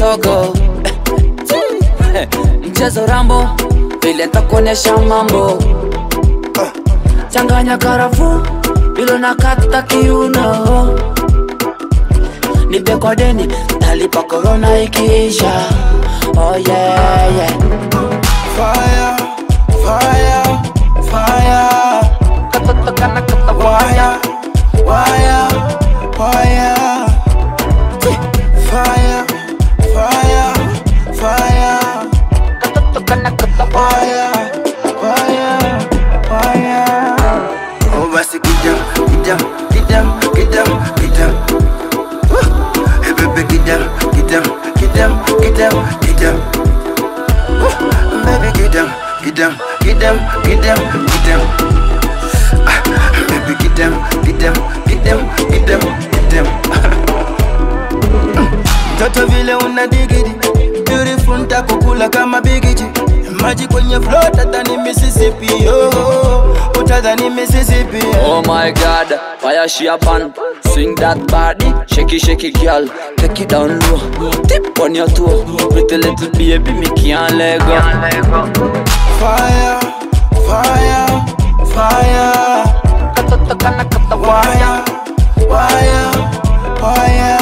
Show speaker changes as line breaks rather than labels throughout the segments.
kisogo Eh, mchezo rambo vile ntakuonyesha mambo changanya karafu bilo na kata kiuno nipe kwa deni talipa korona ikiisha oh yeah, yeah.
Fire, fire, fire.
Katoto kana kata waya
Wire, wire. Fire, fire, fire.
Katoto kana kata waya
Fire, fire, fire. Oh, basi kidam, kidam, kidam, kidam, kidam. Woo! Hey, baby, kidam, kidam, kidam, kidam, kidam. Woo! Baby, kidam, kidam, kidam, kidam, kidam. Ah, baby, kidam, kidam, kidam, kidam, kidam. Mtoto vile una digidi Beautiful ntakukula kama bigiji Maji kwenye flow tadhani Mississippi oh, Utadhani Mississippi
Oh my god, fire she a pan Swing that body, shake it, shake it girl Take it down low, tip on your toe Pretty little baby, me can't let go
Fire, fire, fire
Katoto kana kata
Wire, wire, wire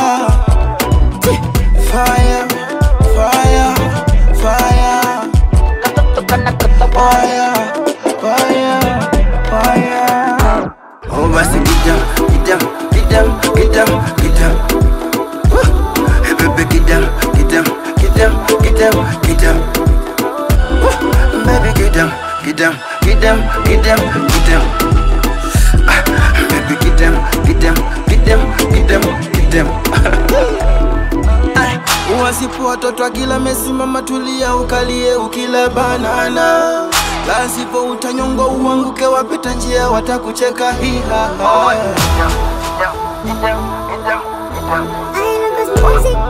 Fire, fire, fire
Katoto kana kata
Fire, fire, fire Oh basi kidam, kidam, kidam, kidam, kidam Woo! Hey baby kidam, kidam, kidam, kidam, kidam Woo! Baby kidam, kidam, kidam, kidam, kidam Ah, Baby kidam, kidam, kidam, kidam, kidam Ay, Uwasipu watoto akila mesimama tulia ukalie ukila banana lasipo utanyongo uanguke wapita njia watakucheka hihaha
I love this music.